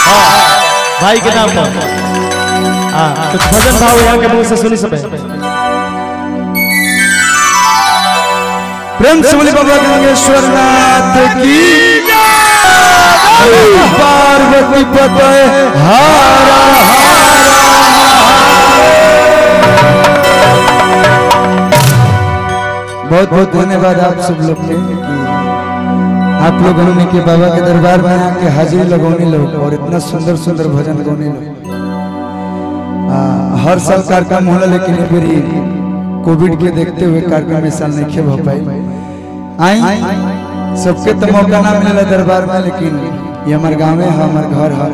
भाई के नाम पर हाँ कुछ भजन भाव यहाँ के मुंह से सुनी सब प्रेम से बोले बाबा गंगेश्वर नाथ की पार्वती पते हारा बहुत बहुत धन्यवाद आप सब लोग के कि आप लोग हमने के बाबा के दरबार में आके हाजिरी लगौने लोग और इतना सुंदर सुंदर भजन गौने लोग आ, हर साल कार्यक्रम होला लेकिन ये बेरी कोविड के देखते हुए कार्यक्रम इस साल नहीं हो पाई आई सबके तो मौका ना मिलेला दरबार में लेकिन ये हमार गाँव है हमार घर है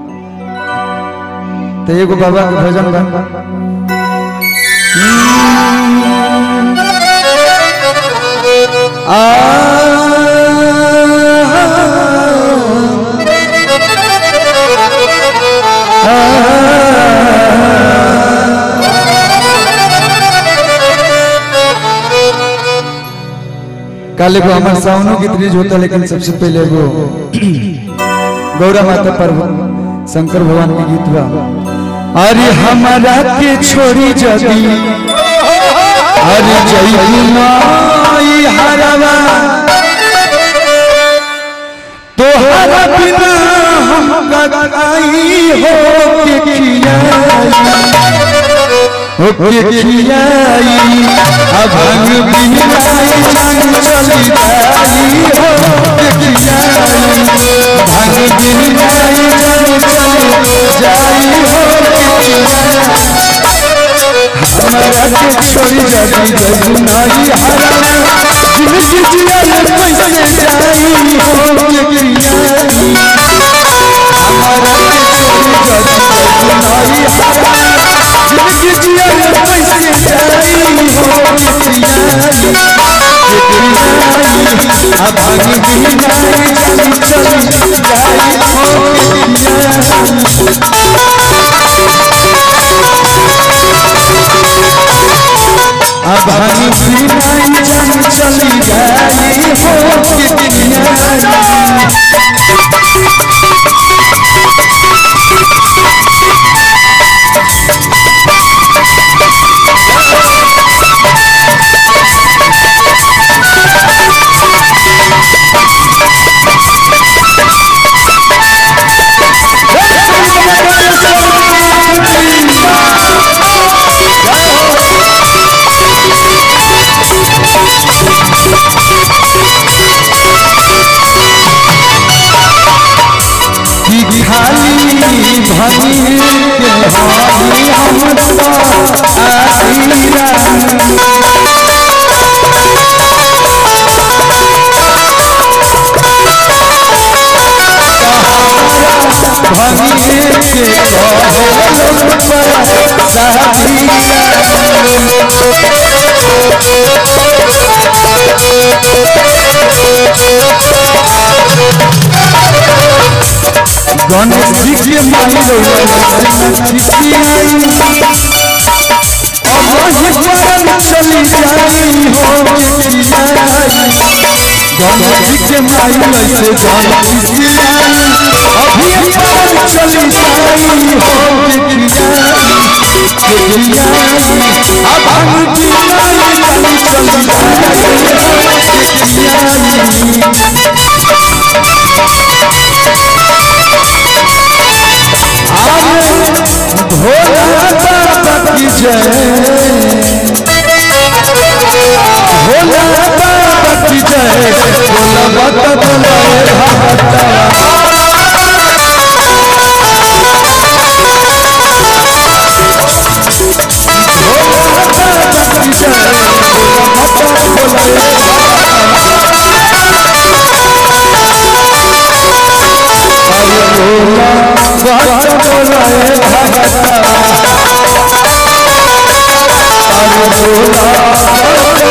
तो एगो बाबा के भजन बा आ काले को हमारे साउनो की त्रिज होता लेकिन सबसे पहले वो गौरा माता पर शंकर भगवान के गीत बा अरे हमारा के छोड़ी जदी अरे जई माई हरवा तो हर बिना हम गगाई हो के खियाई हो के खियाई अब भंग बिनाई संग चली जाई हो के खियाई भंग बिनाई संग चली जाई हो के खियाई हमारा के छोड़ी जाती जगुनाई हरा जिंदगी जिया कैसे जाई हो के खियाई हमारा के छोड़ी जाती जगुनाई हरा जिंदगी जिया कैसे जाई हो के खियाई के खियाई अब भाग भी नहीं चली चली जाई हो के खियाई अब हम भी नहीं जान चली जाई हो कितनी की खाली भनी के हाली हम तो आईरा भनी के कहल पर गणेश जी के माई चली जाई हो गणेश जी के माई ऐसे गणेश जी अभी पर चली जाई हो अब हम जी चली चली जाई भोला बाबा की जय भोला बाबा की जय भोला बाबा बोला भोला बाबा की जय भोला बाबा बोला भोला बाबा बोला भगता अरे भोला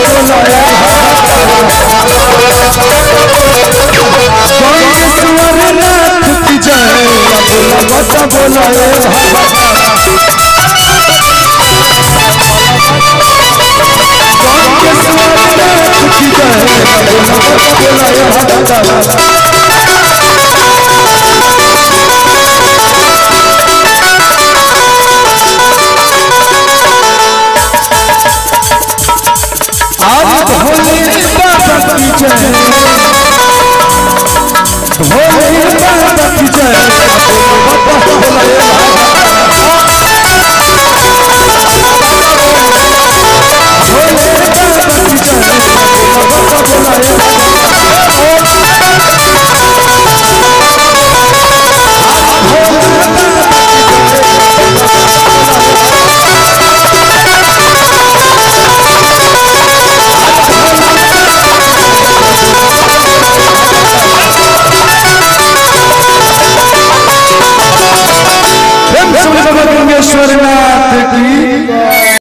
गंगेश्वर नाथ की जय भोला बाबा बोला गंगेश्वर नाथ की जय भोला बाबा बोला भोले बाबा की जय